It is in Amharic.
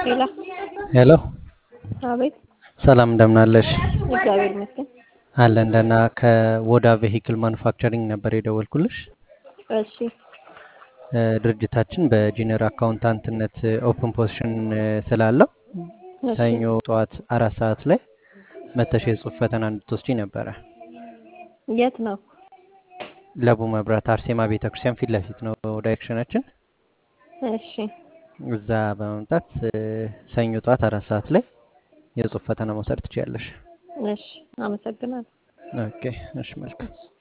ሄሎ ሄሎ አቤት። ሰላም እንደምናለሽ? እግዚአብሔር ይመስገን። አለን ደህና። ከወዳ ቬሂክል ማኑፋክቸሪንግ ነበር የደወልኩልሽ። እሺ እ፣ ድርጅታችን በጂኒየር አካውንታንትነት ኦፕን ፖዚሽን ስላለው እሺ ሰኞ ጠዋት አራት ሰዓት ላይ መተሽ የጽሁፍ ፈተና እንድትወስጂ ነበረ። የት ነው? ለቡ መብራት አርሴማ ቤተክርስቲያን ፊት ለፊት ነው ዳይሬክሽናችን። እሺ እዛ በመምጣት እ፣ ሰኞ ጠዋት አራት ሰዓት ላይ የጽሁፍ ፈተና መውሰድ ትችያለሽ። እሺ፣ አመሰግናለሁ። ኦኬ፣ እሺ፣ መልካም